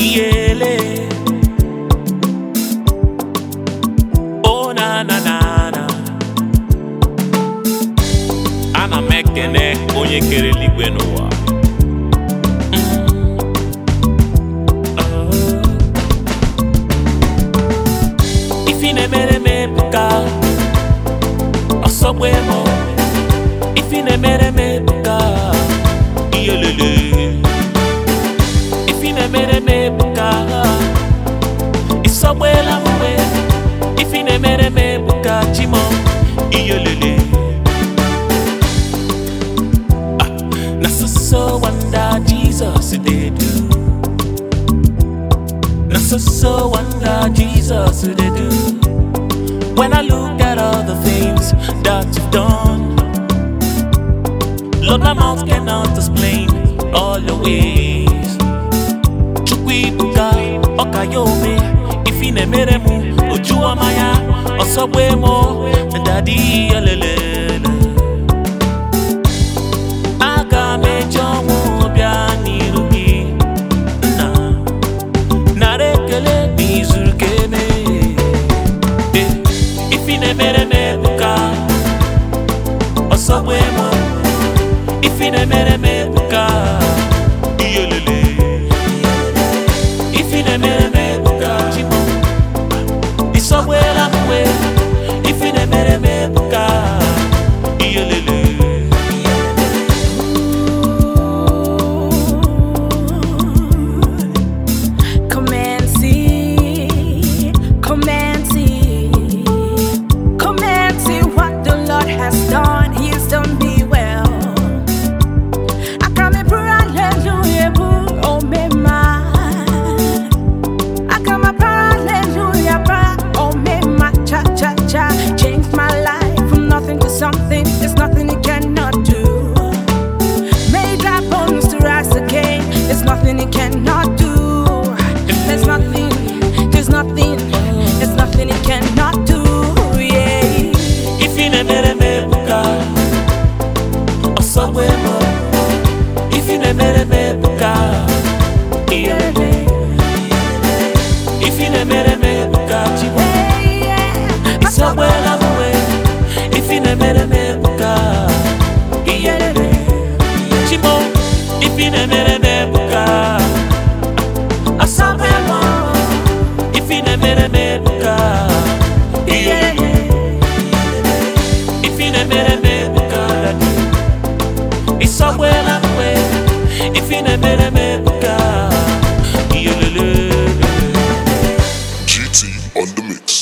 iyele o na na na na ana m ekene onye kere eluigwe n'ụwa ifi na-emere m ebuka ọsọgbu emo ifi na-emere m ebuka iyelele ifi na-emere m ebuka ịsọgbela mgbe ifi na-emere m ebuka chimo iyelele Ah, na so so wonder jesus dey do na so so wonder jesus dey do when i look at all the things that you've done lord my mouth cannot explain all your ways chukwuibuka ọkayome ifi na-emere m oju ọma ya ọsọgbu emo dadi olelele aga m eji ọnwụ bịa n'iru gị nna nara ekele n'izuru ka eme Eh, ifi na-emere m ebuka ọsọgbu emo ifi na-emere m ebuka iyelele ifi na-emere m ebuka chimo ịsọgbela mgbe ifi na-emere m ebuka iyelele Come and see, come and see, come and see what the Lord has done. He's done me well. I come and pray hallelujah, boo, oh me ma. I come and pray hallelujah, bra, oh me ma, cha cha cha. Changed my life from nothing to something. There's nothing he cannot do. Made dry bones to rise again. There's nothing he cannot do. There's nothing, there's nothing, there's nothing he cannot do. Yeah. ifi na-emere m ebuka ọsọgbu emo ifi na-emere m ebuka iyelele ifi na-emere m ebuka chimo ịsọgbela mgbe ifi na-emere m ebuka iyelele chimo ifi na-emere m ebuka asọgbela ifi na-emere m ebuka iyelele ifi na-emere m ebuka dadi ịsọgbela mgbe ifi na-emere m ebuka iyelele GT on the mix.